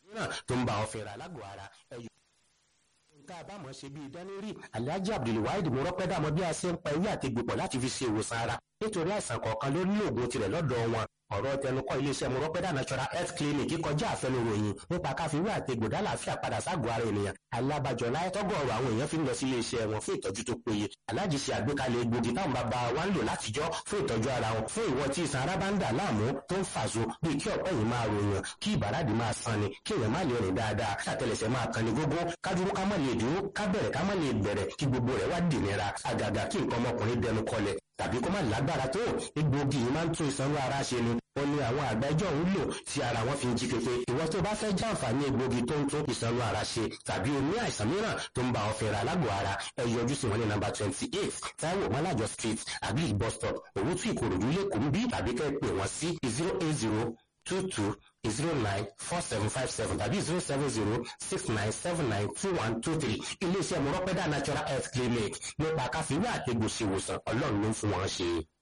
mìíràn tó ń bá ọ fẹ́ra lágọ̀ọ́ ara ẹ̀yọ́ tá a bá mọ̀ ṣe bí ìdánilrí alhaji abdulwaheed mọ́rọ́pẹ́ dàmọ́ bí a ṣe ń pa ewé àti gbòpọ̀ láti fi ṣe ìwòsàn ara nítorí àìsàn kọ̀ọ̀kan ló ní òògùn tirẹ̀ lọ́dọ̀ wọn ọ̀rọ̀ tẹnukọ́ iléeṣẹ́ mọ́rọ́pẹ́dà natural health clinic kọjá àfẹnuròyìn nípa káfíwé àti gbòdá làáfíà padà ságọ́ ara ènìyàn alábàjọ láyé tọ́gọ̀ọ̀rọ̀ àwọn èèyàn fi ń lọ sí iléeṣẹ́ wọn fún ìtọ́jú tó péye aláàjì ṣe àgbékalẹ̀ egbògi táwọn bàbá wa ń lò látijọ́ fún ìtọ́jú ara wọn fún ìwọ tí ìsan ara bá ń dà láàmú tó ń fàṣọ bíi kí ọ̀pẹ́ yìí máa ròyàn kí ìbàràdì máa san ni kí èèyàn má lè rìn dáadáa kàtẹ́lẹsẹ̀ máa kan ní gógó kádúró ká má lè dúró ká bẹ̀rẹ̀ ká má lè bẹ̀rẹ̀ kí gbogbo rẹ̀ wá dìnira àgàgà kí nǹkan ọmọkùnrin dẹnu kọlẹ̀ tàbí kó má lágbára tó egbògi yìí máa ń tún ìsanwó ara ṣe ni ó ní àwọn àgbẹjọ́ ń lò tí ara wọn fi ń jí pépé ìwọ tó bá fẹ́ jàǹfààní egbògi tó ń tún ìsanwó ara ṣe tàbí o ní àìsàn mìíràn tó ń bá ọ fẹ́ra lágọ̀ọ́ ara ẹ yọjú sí wọn ní nàmbà twenty eight Táíwò Mọ́lájọ street àbí bus stop òwútú ìkòròdú lẹ́kọ̀ọ́ ń bí tàbí kẹ́ pè wọ́n sí zero eight zero two two zero nine four seven five seven tàbí zero seven zero six nine seven nine two one two three iléeṣẹ́ mọ̀rọ́pẹ́dà natural health clinic nípa káfíńwá àtẹ̀gbòsíwòsàn ọlọ́run ló ń fún wọn ṣe.